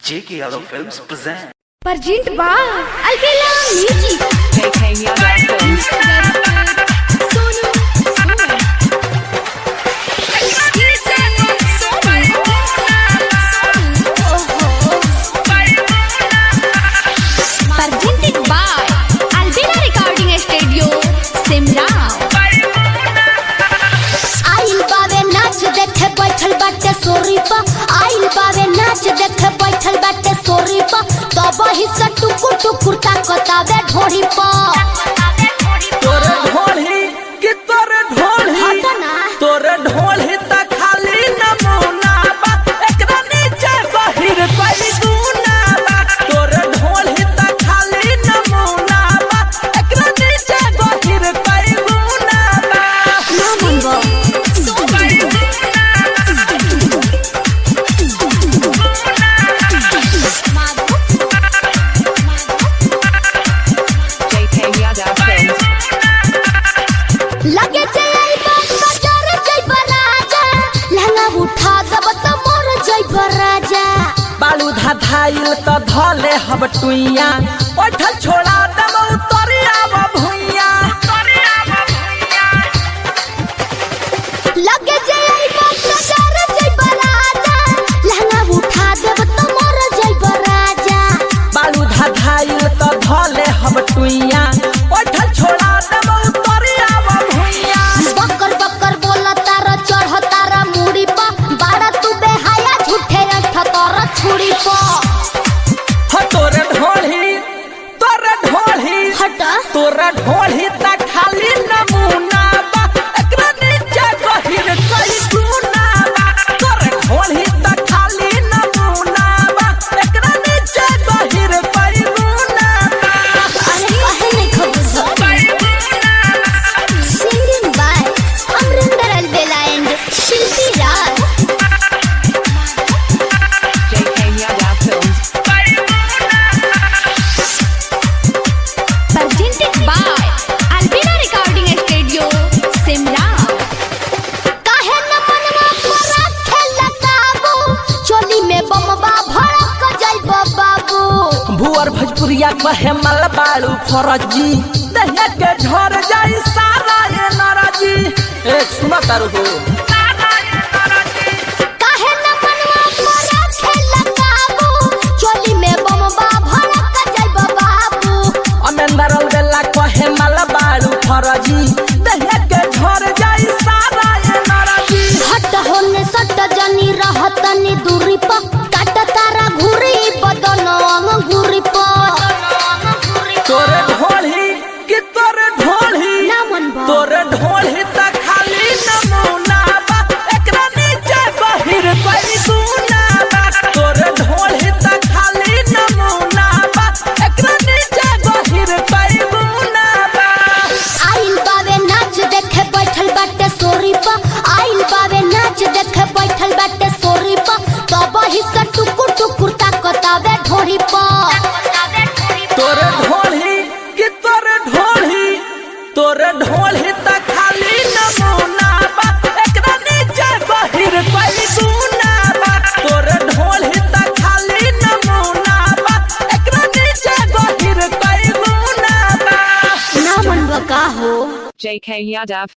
J.K. Yadav Films present. Perjint ba Alvela Music JK Yadav Films. Presented by Alvela Recording Studio Simla आइल बावे नाच देखे बैठल बाटे सोरी पा आइल बावे नाच देखे बैठल बाटे सोरी पा तब ही से टुकुर टुकुर ताकतावे ढोरी पा तोरे ढोली कि तोरे ढोली हट ना। तोरे ढोली त खाली नमूना बा एकरा नीचे बहिर कोई गुना बा तोरे ढोली त खाली नमूना बा एकरा नीचे बहिर कोई गुना बा ना मनबो JK Yadav Films. लगे जे आई बात कटर जइब राजा लहंगा उठा दब त मोर जइब राजा बालू धाधाइल त धले हब टुइया ओठल छोड़ा दम उतरिया भुइया लगे जे आई बात कटर जइब राजा लहंगा उठा दब त मोर जइब राजा बालू धाधाइल त धले हब टुइया ओठल छोड़ा दम उतरिया भुइया बकर बकर बोला तारा चढ़ तारा मुड़ी पा बाड़ा तू बेहाया झूठे अंठ तारा छुड़ी पा हो तोरे ढोली तोरे ढोली हटा तोरे ढोली त खाली नमूना बा एकरा नीचे गहिर कई गुना बा तोरे ढोली त खाली नमूना बा एकरा नीचे गहिर कई गुना बा अरे कहे नहीं खबर singing by Amarinder Albela and Shilpi Raj JK Yadav Films. Presented by Alvela Recording Studio Simla काहे न मनवा पर खेल काबू चोली में बमबा भड़क जाइब बाबू भुअर भोजपुरिया कहे मल बाड़ू फरजी दहिया के झर जाई सारा ये नरजी ए सुना तारू हो काहे न मनवा पर खेल काबू चोली में बमबा भड़क जाइब बाबू अमेंदर बेला कहे मल बाड़ू फरजी दहिया के झर जाई सारा ये नरजी हट होने सट जनी रहतनी दूरी प काट तारा घुरी बदन अंगूरी प तोरे ढोली कि तोरे ढोली ना मनबा तोरे ढोली त खाली नमूना बा एकरा नीचे बहिर कोई गुना बा तोरे ढोली त खाली नमूना बा एकरा नीचे बहिर कोई गुना बा आइल बावे नाच देखे बैठल बाटे सोरी प आइल बावे नाच देखे बैठल बाटे सोरी प तब ही से टुकुर टुकुर ताकतावे ढोरी प तोरे ढोली कि तोरे ढोली तोरे ढोली त खाली नमूना बा एकरा नीचे बहिर कोई गुना बा तोरे ढोली त खाली नमूना बा एकरा नीचे बहिर कोई गुना बा ना मनबा का हो JK Yadav